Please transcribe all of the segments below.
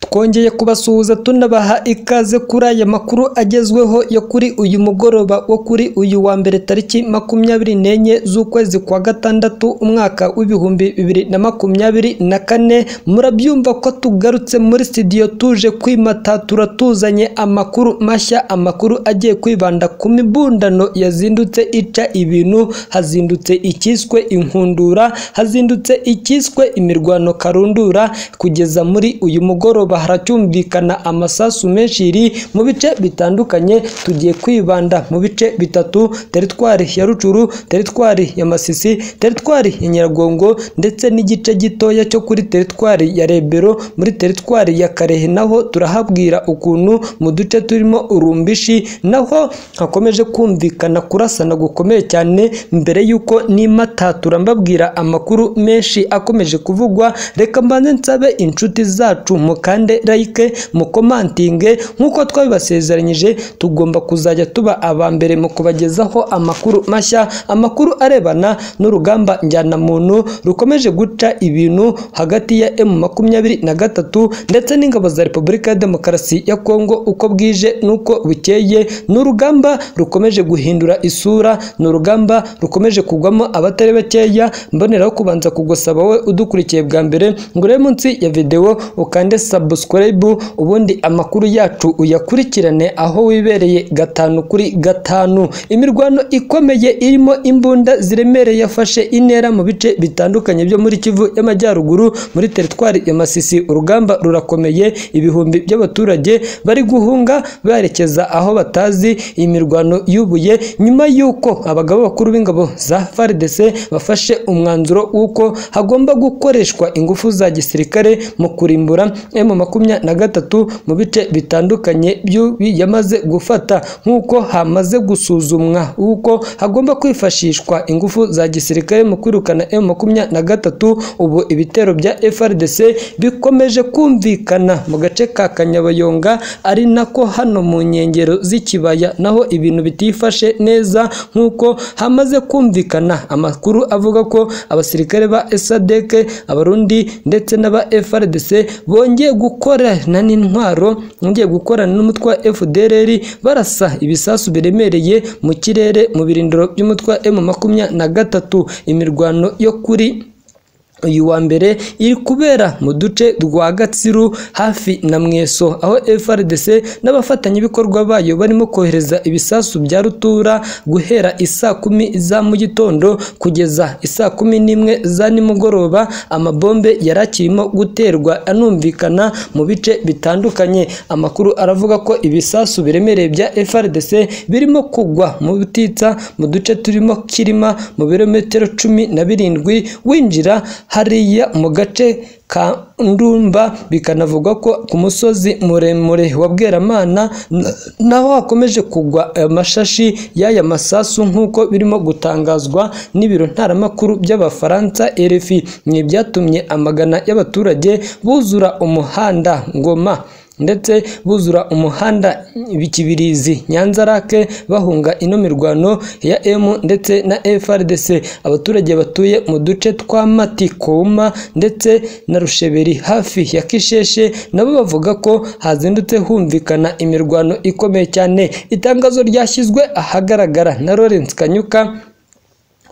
twongeye kubasuhuza tunabaha ikaze kuri aya makuru agezweho yo kuri uyu mugoroba wo kuri uyu wa mbere tariki makumyabiri n'enye z'ukwezi kwa gatandatu umwaka w'ibihumbi bibiri na makumyabiri na kane murabyumva ko tugarutse muri studio tuje kwimatatura tuzanye amakuru mashya amakuru agiye kwibanda ku mibundano yazindutse ica ibintu hazindutse icyiswe inkundura hazindutse icyiswe imirwano karundura kugeza muri uyu mugoroba haracyumvikana amasasu menshi yiri mu bice bitandukanye tugiye kwibanda mu bice bitatu teritwari ya rucuru teritwari ya masisi teritwari ya nyiragongo ndetse n'igice gitoya cyo kuri teritwari ya rebero muri teritwari ya karehe naho turahabwira ukuntu mu duce turimo urumbishi naho hakomeje kumvikana kurasana gukomeye cyane mbere y'uko n'imatatura mbabwira amakuru menshi akomeje kuvugwa reka mbanze nsabe inshuti zacu mukande like mukomantinge nk'uko twabibasezeranyije tugomba kuzajya tuba aba mbere mu kubagezaho amakuru mashya amakuru arebana n'urugamba njyanamuntu rukomeje guca ibintu hagati ya emu makumyabiri na gatatu ndetse n'ingabo za repubulika ya demokarasi ya kongo uko bwije n'uko bukeye ni urugamba rukomeje guhindura isura ni urugamba rukomeje kugwamo abatari bakeya mboneraho kubanza kugusaba wowe udukurikiye bwa mbere ngo urebe munsi ya videwo ukande subscribe ubundi amakuru yacu uyakurikirane aho wibereye gatanu kuri gatanu imirwano ikomeye irimo imbunda ziremereye yafashe intera mu bice bitandukanye byo muri Kivu y'Amajyaruguru muri teritwari ya Masisi urugamba rurakomeye ibihumbi by'abaturage bari guhunga berekeza aho batazi iyi mirwano yubuye nyuma y'uko abagabo bakuru b'ingabo za FARDC bafashe umwanzuro w'uko hagomba gukoreshwa ingufu za gisirikare mu kurimbura M makumyabiri na gatatu mu bice bitandukanye by'ubi yamaze gufata nk'uko hamaze gusuzumwa uko hagomba kwifashishwa ingufu za gisirikare mu kwirukana M makumyabiri na gatatu ubu ibitero bya FRDC bikomeje kumvikana mu gace ka Kanyabayonga ari nako hano mu nkengero z'ikibaya naho ibintu bitifashe neza nk'uko hamaze kumvikana amakuru avuga ko abasirikare ba SADC abarundi ndetse n'aba FRDC bongeye gukorana n'intwaro bongeye gukorana n'umutwe wa FDLR barasa ibisasu biremereye mu kirere mu birindiro by'umutwe wa M makumyabiri na gatatu imirwano yo kuri uyu wa mbere iri kubera mu duce rwa Gatsiru hafi na Mweso aho FRDC n'abafatanyabikorwa bayo barimo kohereza ibisasu bya rutura guhera isaa kumi za mu gitondo kugeza isaa kumi n'imwe za nimugoroba amabombe yari akirimo guterwa anumvikana mu bice bitandukanye amakuru aravuga ko ibisasu biremereye bya FRDC birimo kugwa mu butitsa mu duce turimo kirima mu birometero cumi na birindwi winjira hariya mu gace ka ndumba bikanavugwa ko ku musozi muremure wa bweramana naho hakomeje kugwa amashashi y'aya masasu nk'uko birimo gutangazwa n'ibiro ntaramakuru by'abafaransa RFI ni ibyatumye amagana y'abaturage buzura umuhanda ngoma ndetse buzura umuhanda bikibirizi nyanza rake bahunga ino mirwano ya M ndetse na FRDC abaturage batuye mu duce twa Mati Kouma ndetse na Rusheberi hafi ya Kisheshe nabo bavuga ko hazindutse humvikana imirwano ikomeye cyane itangazo ryashyizwe ahagaragara na Lawrence Kanyuka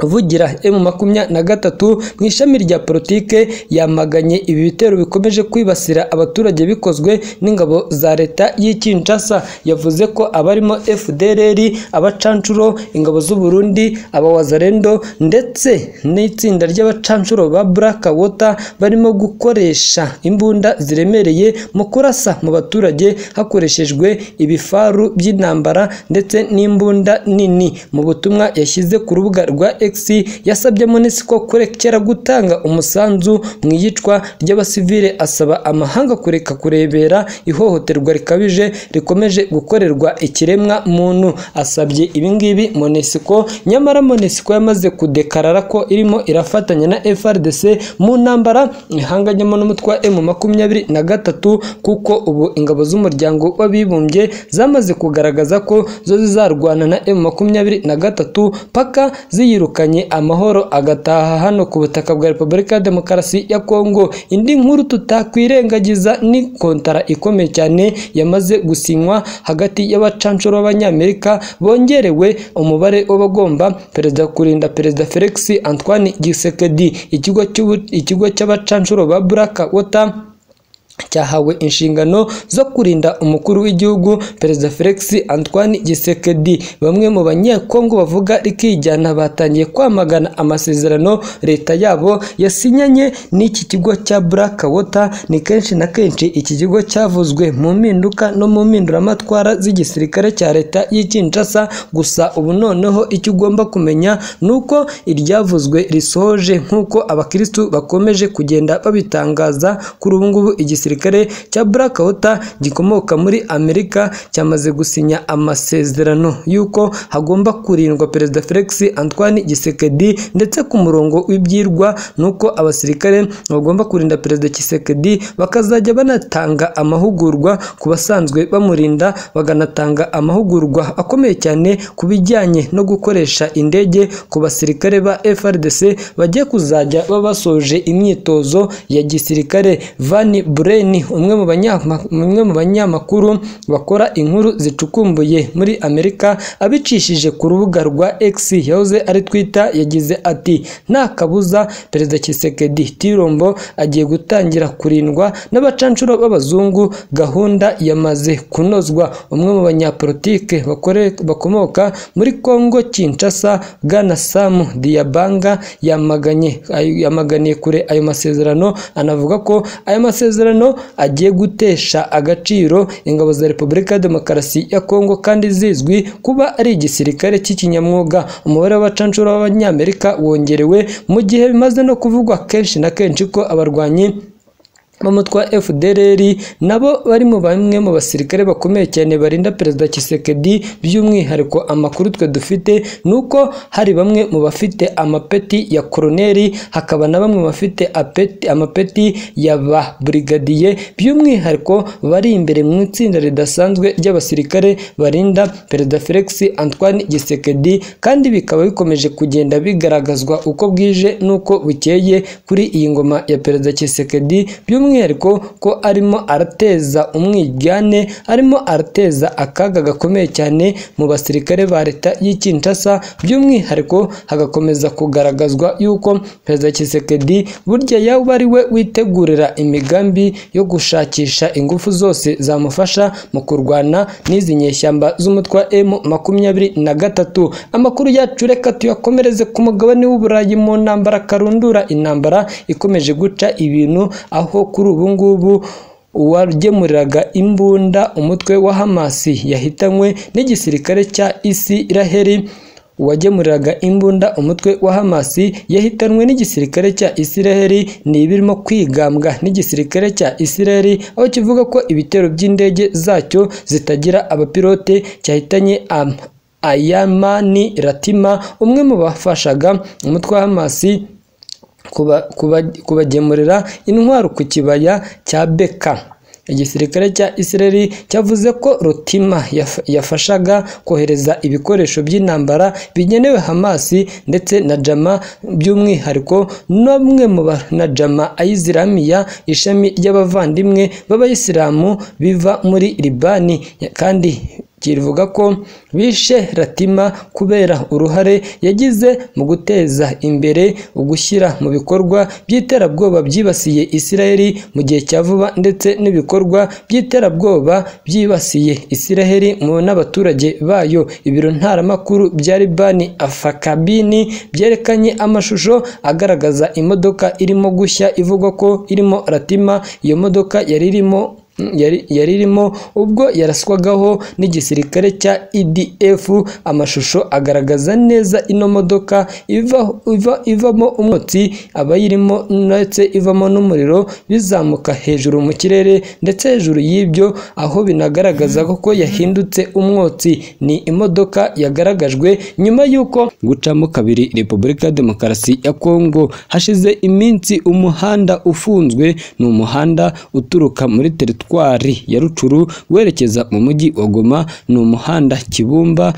uvugira emu makumyabiri na gatatu mu ishami rya politike yamaganye ibi bitero bikomeje kwibasira abaturage bikozwe n'ingabo za leta y'Ikinshasa yavuze ko abarimo FDLR abacanshuro ingabo z'u Burundi abawazarendo ndetse n'itsinda ry'abacanshuro ba Black Water barimo gukoresha imbunda ziremereye mu kurasa mu baturage hakoreshejwe ibifaru by'intambara ndetse n'imbunda nini mu butumwa yashyize ku rubuga rwa X yasabye Monisi ko kurekera gutanga umusanzu mu iyicwa ry'abasivile asaba amahanga kureka kurebera ihohoterwa rikabije rikomeje gukorerwa ikiremwa muntu asabye ibingibi Monesiko nyamara Monesiko yamaze kudekarara ko irimo irafatanya na FRDC mu ntambara ihanganyemo n'umutwe wa M makumyabiri na gatatu kuko ubu ingabo z'umuryango w'abibumbye zamaze kugaragaza ko zo zizarwana na M makumyabiri na gatatu paka ziyiruka batandukanye amahoro agataha hano ku butaka bwa Repubulika ya Demokarasi ya Kongo indi nkuru tutakwirengagiza ni kontara ikomeye cyane yamaze gusinywa hagati y'abacanshuro b'abanyamerika bongerewe umubare w'abagomba perezida kurinda perezida Felix Antoine Tshisekedi ikigo cy'ubu- ikigo cy'abacanshuro ba Black Water cyahawe inshingano zo kurinda umukuru w'igihugu perezida Felix Antoine Gisekedi bamwe mu banyekongo bavuga rikijyana batangiye kwamagana amasezerano leta yabo yasinyanye n'iki kigo cya Black Water ni kenshi na kenshi iki kigo cyavuzwe mu mpinduka no mu mpinduramatwara z'igisirikare cya leta y'ikinshasa gusa ubu noneho icyo ugomba kumenya ni uko iryavuzwe risohoje nk'uko abakirisitu bakomeje kugenda babitangaza kuri ubu ngubu igisirikare cya Black Water gikomoka muri Amerika cyamaze gusinya amasezerano y'uko hagomba kurindwa perezida Felix Antoine Gisekedi ndetse ku murongo w'ibyirwa ni uko abasirikare bagomba kurinda perezida Gisekedi bakazajya banatanga amahugurwa ku basanzwe bamurinda baganatanga amahugurwa akomeye cyane ku bijyanye no gukoresha indege ku basirikare ba FRDC bagiye kuzajya baba basoje imyitozo ya gisirikare Van Buren umwe mu banyama- umwe mu banyamakuru bakora inkuru zicukumbuye muri Amerika abicishije ku rubuga rwa X yahoze ari Twitter yagize ati nta kabuza perezida Kisekedi Tirombo agiye gutangira kurindwa n'abacanshuro b'abazungu gahunda yamaze kunozwa umwe mu banyapolitike bakore- bakomoka muri Kongo Kinshasa Bwana Sam Diabanga yamaganye ayo- yamaganiye kure ayo masezerano anavuga ko aya masezerano agiye gutesha agaciro ingabo za Repubulika ya Demokarasi ya Kongo kandi zizwi kuba ari igisirikare cy'ikinyamwuga umubare w'abacanshuro b'abanyamerika wongerewe mu gihe bimaze no kuvugwa kenshi na kenshi ko abarwanyi b'umutwa FDLR nabo bari mu bamwe mu basirikare bakomeye cyane barinda perezida Kisekedi by'umwihariko amakuru twe dufite ni uko hari bamwe mu bafite amapeti ya koroneri hakaba na bamwe mu bafite apeti- amapeti ya ba burigadiye by'umwihariko bari imbere mu itsinda ridasanzwe ry'abasirikare barinda perezida Felix Antoine Gisekedi kandi bikaba bikomeje kugenda bigaragazwa uko bwije n'uko bukeye kuri iyi ngoma ya perezida Tshisekedi by'umwihariko ko arimo arateza umwiryane arimo arateza akaga gakomeye cyane mu basirikare ba leta y'ikinshasa by'umwihariko hagakomeza kugaragazwa yuko perezida Tshisekedi burya yaba ari we witegurira imigambi yo gushakisha ingufu zose zamufasha mu kurwana n'izi nyeshyamba z'umutwe wa M makumyabiri na gatatu amakuru yacu reka tuyakomereze ku mugabane w'uburayi mu ntambara karundura intambara ikomeje guca ibintu aho kuri ubu ngubu uwagemuriraga imbunda umutwe wa hamasi yahitanywe n'igisirikare cya isiraheli uwagemuriraga imbunda umutwe wa hamasi yahitanwe n'igisirikare cya isiraheli ni ibirimo kwigambwa n'igisirikare cya isiraheli aho kivuga ko ibitero by'indege zacyo zitagira abapilote cyahitanye am- ayamani ratima umwe mu bafashaga umutwe wa hamasi kuba- kuba- kubagemurira intwaro ku kibaya cya beka igisirikare cya israeli cyavuze ko rutima yaf- yafashaga kohereza ibikoresho by'intambara bigenewe hamasi ndetse na jama by'umwihariko n'umwe mu ba- na jama ayiziramiya ishami ry'abavandimwe b'abayisilamu biva muri libani kandi kivuga ko bishe Ratima kubera uruhare yagize mu guteza imbere ugushyira mu bikorwa by'iterabwoba byibasiye Isiraheli mu gihe cya vuba ndetse n'ibikorwa by'iterabwoba byibasiye Isiraheli mu n'abaturage bayo ibiro ntaramakuru bya Libani Afakabini byerekanye amashusho agaragaza imodoka irimo gushya ivugwa ko irimo Ratima iyo modoka yari irimo yari yari irimo ubwo yaraswagaho n'igisirikare cya EDF amashusho agaragaza neza ino modoka iva, iva, ivamo umwotsi abayirimo ndetse ivamo n'umuriro bizamuka hejuru mu kirere ndetse hejuru y'ibyo aho binagaragaza ko yahindutse umwotsi ni imodoka yagaragajwe nyuma y'uko gucamo kabiri Repubulika ya Demokarasi ya Kongo hashize iminsi umuhanda ufunzwe ni umuhanda uturuka muri teritwari ya Rucuru werekeza mu mujyi wa Goma ni umuhanda Kibumba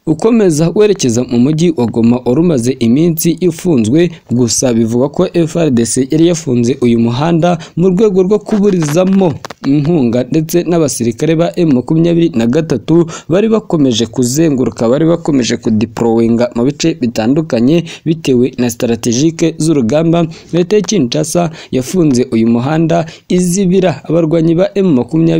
ukomeza werekeza mu mujyi wa Goma wari umaze iminsi ifunzwe gusa bivugwa ko FRDC yari yafunze uyu muhanda mu rwego rwo kuburizamo inkunga ndetse n'abasirikare ba M23 bari bakomeje kuzenguruka bari bakomeje kudiprowinga mu bice bitandukanye bitewe na strategike z'urugamba leta ya Kinshasa yafunze uyu muhanda izibira abarwanyi ba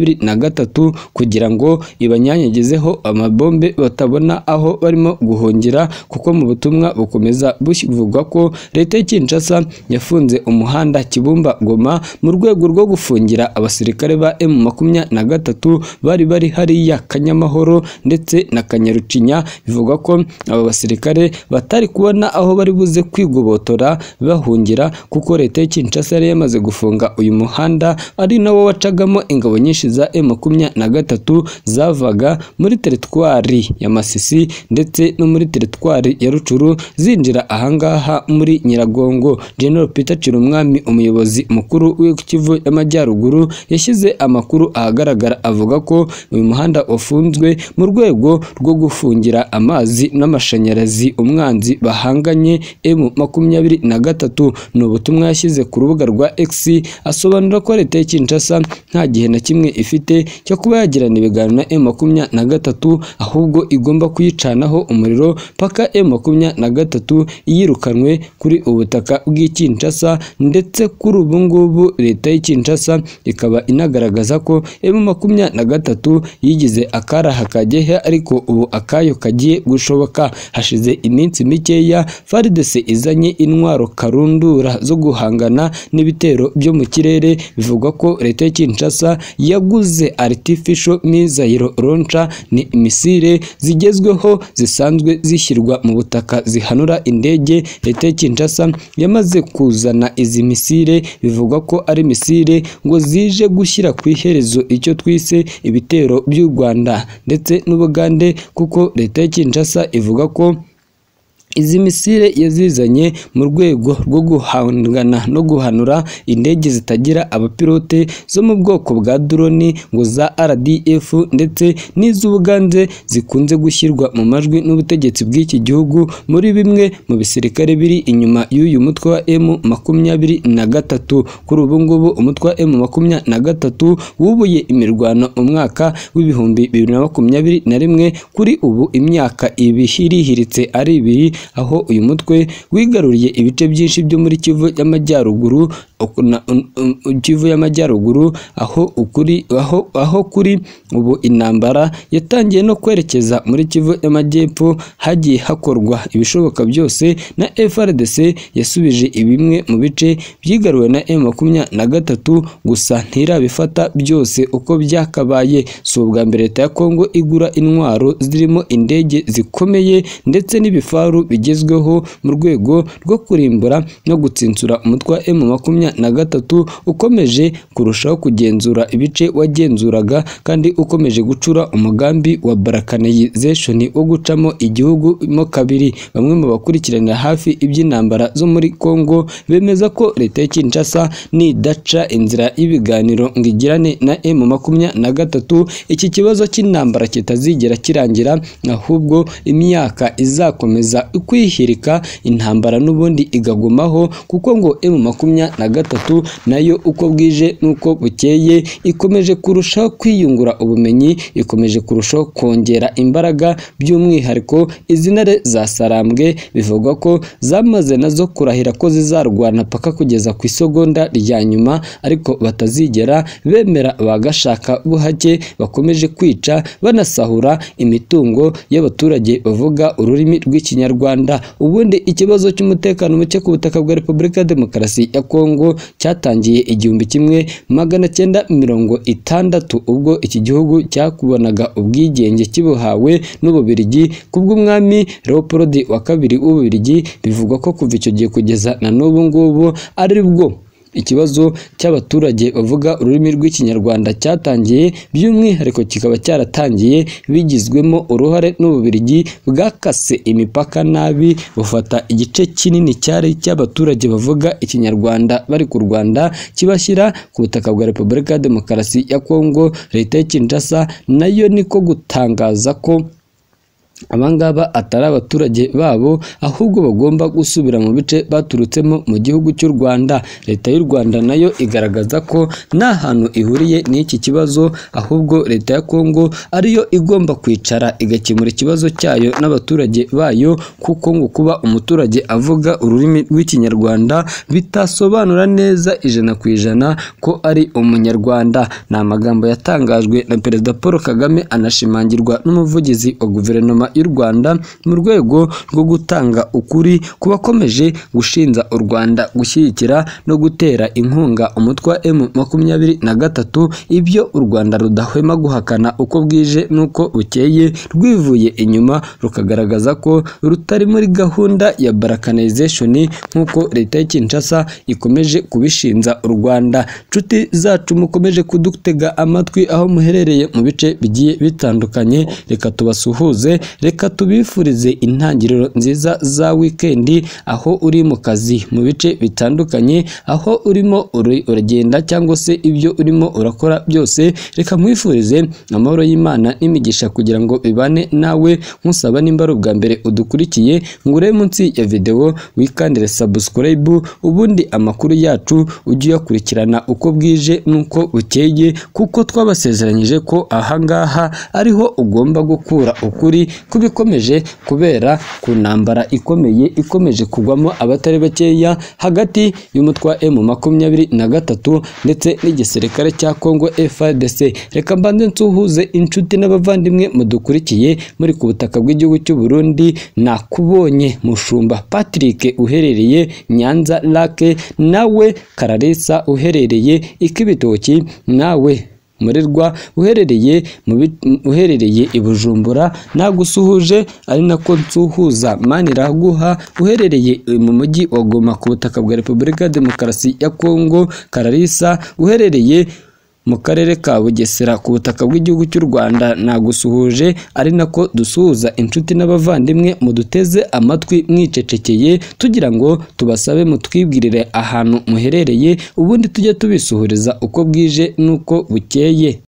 M23 kugira ngo ibanyanyagizeho amabombe batabona aho barimo guhungira kuko mu butumwa bukomeza bivugwa ko leta ya Kinshasa yafunze umuhanda Kibumba Goma mu rwego rwo gufungira abasirikare ba M23 bari bari hariya Kanyamahoro ndetse na Kanyarucinya bivugwa ko aba basirikare batari kubona aho bari buze kwigobotora bahungira kuko leta ya Kinshasa yari yamaze gufunga uyu muhanda ari nawo wacagamo ingabo nyinshi za M23 zavaga muri teritwari ya Masisi ndetse no muri teritwari ya Rucuru zinjira ahangaha muri Nyiragongo General Peter Cirumwami umuyobozi mukuru w'ikivu y'amajyaruguru yashyize amakuru ahagaragara avuga ko uyu muhanda wafunzwe mu rwego rwo gufungira amazi n'amashanyarazi umwanzi bahanganye M makumyabiri na gatatu ni ubutumwa yashyize ku rubuga rwa X asobanura ko leta ya Kinshasa nta gihe na kimwe ifite cyo kuba yagirana ibiganiro na M makumyabiri na gatatu ahubwo igomba kuyicanaho umuriro paka M makumyabiri na gatatu yirukanwe kuri ubutaka bw'i Kinshasa ndetse kuri ubu ngubu leta y'i Kinshasa ikaba inagaragaza ko M makumyabiri na gatatu yigize akaraha kageha ariko ubu akayo kagiye gushoboka hashize iminsi mikeya FARDC izanye intwaro karundura zo guhangana n'ibitero byo mu kirere bivugwa ko leta ya Kinshasa yaguze artificial missile launcher ni imisire zigezweho zisanzwe zishyirwa mu butaka zihanura indege leta ya Kinshasa yamaze kuzana izi misire bivugwa ko ari misire ngo zije gushyira ku iherezo icyo twise ibitero by'u Rwanda ndetse n'Ubugande kuko leta ya Kinshasa ivuga ko Izi misile yazizanye mu rwego rwo guhangana no guhanura indege zitagira abapilote zo mu bwoko bwa droni ngo za RDF ndetse n'iz'Ubuganze zikunze gushyirwa mu majwi n'ubutegetsi bw'iki gihugu muri bimwe mu bisirikare biri inyuma y'uyu mutwe wa M makumyabiri na gatatu kuri ubu ngubu umutwe wa M makumyabiri na gatatu wubuye imirwano mu mwaka w'ibihumbi bibiri na makumyabiri na rimwe kuri ubu imyaka ibihirihiritse ari ibiri aho uyu mutwe wigaruriye ibice byinshi byo muri Kivu y'amajyaruguru Kivu y'amajyaruguru aho ukuri aho aho kuri ubu intambara yatangiye no kwerekeza muri Kivu y'amajyepfo hagiye hakorwa ibishoboka byose na FRDC yasubije bimwe mu bice byigaruwe na M23 gusa ntirabifata byose uko byakabaye si ubwa mbere leta ya Kongo igura intwaro zirimo indege zikomeye ndetse n'ibifaru bigezweho mu rwego rwo kurimbura no gutsinsura umutwe wa M makumyabiri na gatatu ukomeje kurushaho kugenzura ibice wagenzuraga kandi ukomeje gucura umugambi wa Balkanization wo gucamo igihugu mo kabiri bamwe mu bakurikiranira hafi iby'intambara zo muri Kongo bemeza ko leta ya Kinshasa nidaca inzira y'ibiganiro ngo igirane na M makumyabiri na gatatu iki kibazo cy'intambara kitazigera kirangira ahubwo imyaka izakomeza kwihirika intambara n'ubundi igagumaho kuko ngo M makumyabiri na gatatu nayo uko bwije n'uko bukeye ikomeje kurushaho kwiyungura ubumenyi ikomeje kurushaho kongera imbaraga by'umwihariko izi ntare za sarambwe bivugwa ko zamaze nazo kurahira ko zizarwana paka kugeza ku isegonda rya nyuma ariko batazigera bemera bagashaka buhake bakomeje kwica banasahura imitungo y'abaturage bavuga ururimi rw'ikinyarwanda ubundi ikibazo cy'umutekano muke ku butaka bwa repubulika ya demokarasi ya kongo cyatangiye igihumbi kimwe magana cyenda mirongo itandatu ubwo iki gihugu cyakubonaga ubwigenge kibuhawe n'ububirigi kubw'umwami leopold wa kabiri w'ububirigi bivugwa ko kuva icyo gihe kugeza na n'ubu ngubu ari bwo ikibazo cy'abaturage bavuga ururimi rw'ikinyarwanda cyatangiye by'umwihariko kikaba cyaratangiye bigizwemo uruhare n'ububirigi bwakase imipaka nabi bufata igice kinini cyari cy'abaturage bavuga ikinyarwanda bari ku Rwanda kibashyira ku butaka bwa Repubulika ya Demokarasi ya Kongo leta ya Kinshasa nayo niko gutangaza ko abangaba atari abaturage babo ahubwo bagomba gusubira mu bice baturutsemo mu gihugu cy'u Rwanda leta y'u Rwanda nayo igaragaza ko nta hantu ihuriye n'iki kibazo ahubwo leta ya Kongo ariyo igomba kwicara igakemura ikibazo cyayo n'abaturage bayo kuko ngo kuba umuturage avuga ururimi rw'ikinyarwanda bitasobanura neza ijana ku ijana ko ari umunyarwanda ni amagambo yatangajwe na perezida Paul Kagame anashimangirwa n'umuvugizi wa guverinoma guverinoma y'u Rwanda mu rwego rwo gutanga ukuri ku bakomeje gushinja u Rwanda gushyigikira no gutera inkunga umutwe wa M makumyabiri na gatatu ibyo u Rwanda rudahwema guhakana uko bwije n'uko bukeye rwivuye inyuma rukagaragaza ko rutari muri gahunda ya balkanization nk'uko leta ya Kinshasa ikomeje kubishinja u Rwanda nshuti zacu mukomeje kudutega amatwi aho muherereye mu bice bigiye bitandukanye reka tubasuhuze reka tubifurize intangiriro nziza za wikendi aho uri mu kazi mu bice bitandukanye aho urimo uri- uragenda cyangwa se ibyo urimo urakora byose reka mwifurize amahoro y'imana n'imigisha kugira ngo bibane nawe nkusaba nimba ari ubwa mbere udukurikiye ngure munsi ya videwo wikandire subscribe ubundi amakuru yacu ujye uyakurikirana uko bwije n'uko bukeye kuko twabasezeranyije ko ahangaha ariho ugomba gukura ukuri kubikomeje kubera ku ntambara ikomeye ikomeje kugwamo abatari bakeya hagati y'umutwe wa M makumyabiri na gatatu ndetse n'igisirikare cya Congo FARDC reka mbanze nsuhuze inshuti n'abavandimwe mudukurikiye muri ku butaka bw'igihugu cy'u Burundi nakubonye mushumba Patrick uherereye Nyanza Lake nawe Kararisa uherereye Ikibitoki nawe umurerwa uherereye mu bi- uherereye i Bujumbura nagusuhuje ari nako nsuhuza Maniraguha uherereye mu mujyi wa Goma ku butaka bwa Repubulika ya Demokarasi ya Kongo Kararisa uherereye mu karere ka Bugesera ku butaka bw'igihugu cy'u Rwanda nagusuhuje ari nako dusuhuza inshuti n'abavandimwe muduteze amatwi mwicecekeye tugira ngo tubasabe mutwibwirire ahantu muherereye ubundi tujye tubisuhuriza uko bwije n'uko bukeye